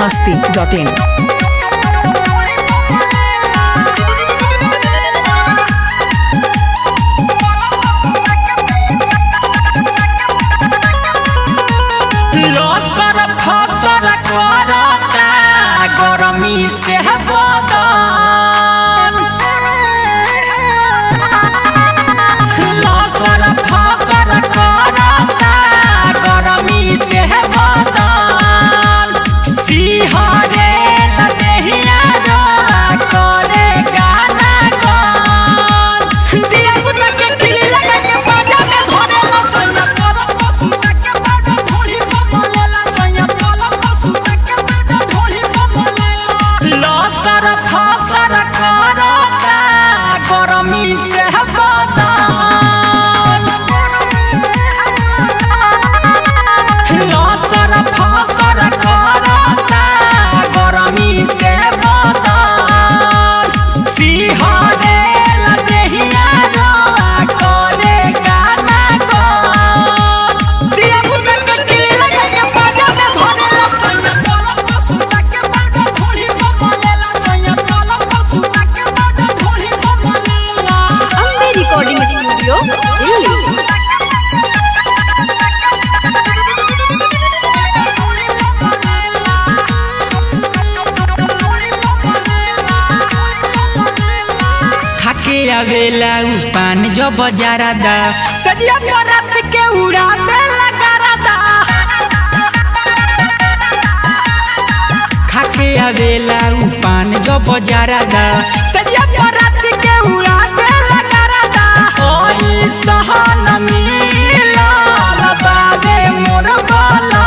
masti.in. लसर फसर करता गरमी से बदन लसर फसर करता गरमी से बदन सिहरे लदेहिया रोआ करे गाना गान दिया बुता के किली लगा के बाजा में धरे लसैया करम पसुता के बाजा ढोली पमलेला सैया करम पसुता के बाजा ढोली पमलेला लसर फसर करता गरमी से बदन लसर फसर करता गरमी से बदन सिहरे लदेहिया रोआ करे गाना गान दिया बुता के किली लगा के बाजा में धरे लसैया करम पसुता के बाजा ढोली पमलेला सैया करम पसुता के बाजा ढोली पमलेला अम्बे रिकॉर्डिंग स्टूडियो दिल्ली खाके आवेला उ पान जो बजारा दा सदिया परात के उड़ा दे लगारा दा खाके आवेला उ पान जो बजारा दा सदिया परात के उड़ा दे लगारा दा ओई सहन मिला बाबे मोर बाला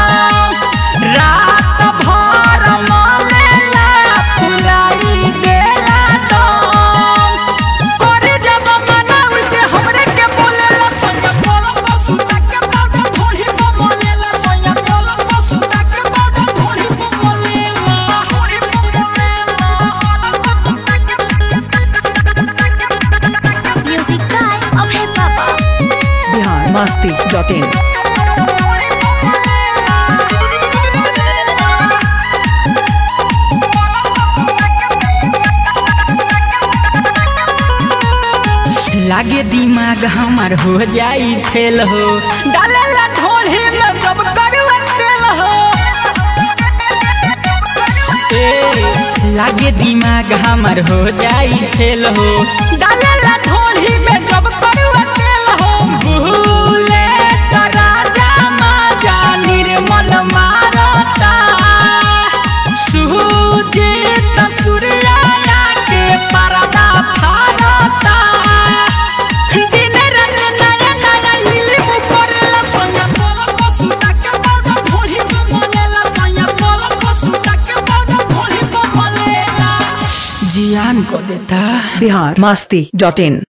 रात भर मलेला फुलाई देला दम करे जब मना उल्टे हमरे के बोलेला सैया कोलम पसुता के बाबा ढोली पमलेला सैया कोलम पसुता के बाबा ढोली पमलेला ढोली म्यूजिक बाय अभय पापा Bihar masti.in. लागे दिमाग हमार हो जाई फेल हो डालेला ढोली में जब करुआ तेल हो ए लागे दिमाग हमार हो जाई फेल हो डालेला ढोली में जब करुआ तेल हो भूले तो राजा माजा निर्मल मारता सुजीत सूर्या के परदा फारता दिन रात नया नया इल्म करेला सैया कोलम पसुता के बाजा ढोली पमलेला सैया कोलम पसुता के बाजा ढोली पमलेला जियान को देता Bihar masti.in.